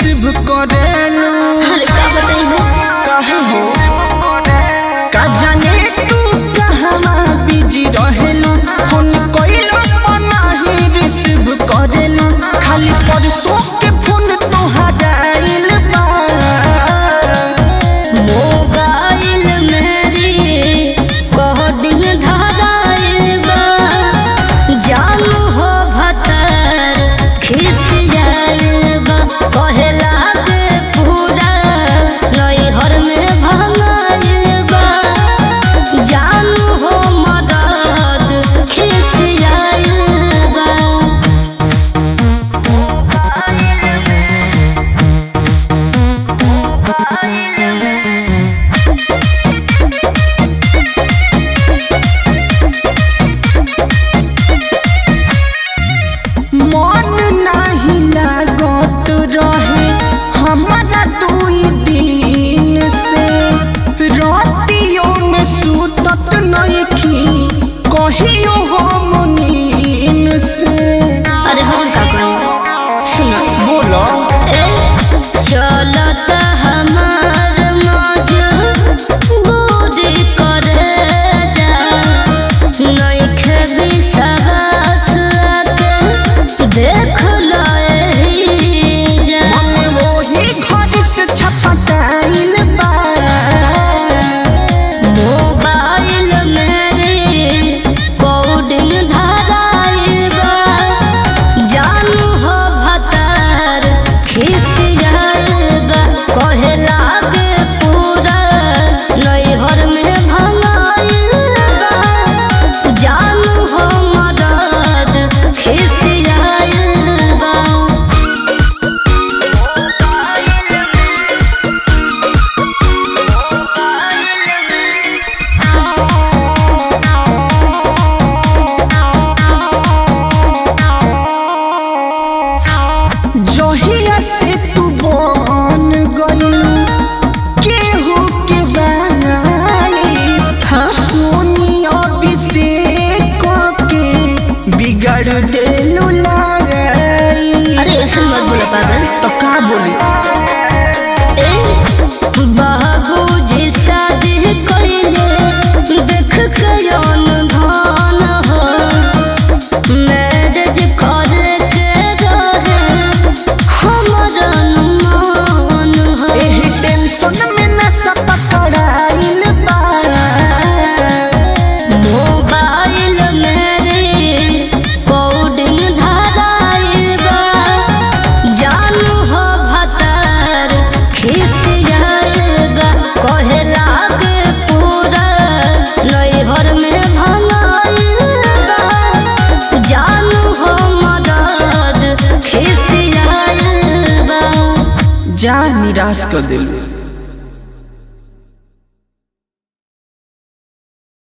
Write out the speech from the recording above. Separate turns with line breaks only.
receive करेलू
अरे का बताई हो
काहे हो का जाने तू कहवा बिजी रहेलू फोन कइलो नाही रिसीव करेलू खाली परसों के फोन तोहरा आइल बा
मोबाइल मेरी कोडिंग धराइल बा जानू हो भतर खिस जाइल बा कहे लागे पूरा नैहर में भंगाइल बा जानू हो मदद खिस जाइल बा
मन नाही लागत रहे हमारा दुई दिन से रातियों में सुतत नइखी कहियो हम नींद से
अरे हम का कहें सुना
बोलो
चलत हमार मौज बूढ़ी करे जा नइखे विश्वास के देख लो एही जा
मन वही घर से छपटाइल बा
मोबाइल मेरी कोडिंग धराइल बा जानू हो भतर खिस जाइल बा कहे लागे पूरा नैहर में भंगाइल बा जानू हो मदद खिस जाइल बा
जहिया से तू बन गइलू केहू के बनाई
हाँ
सोनी अभिषेक के बिगड़ देलू लड़ाई
अरे ऐसे मत बोला पागल
तो का बोली
बाबूजी शादी कइले देख के धन हो मैरिज करे के रहे हमर अनुमान हो
एही टेंशन में नशा पकड़ाइल बा
मोबाइल मेरी कोडिंग धराइल बा जानू हो भतर खिस जाइल बा कहे लागे पूरा नैहर में भंगाइल बा जानू हो मदद खिस जाइल बा
जा निराश कर दिलू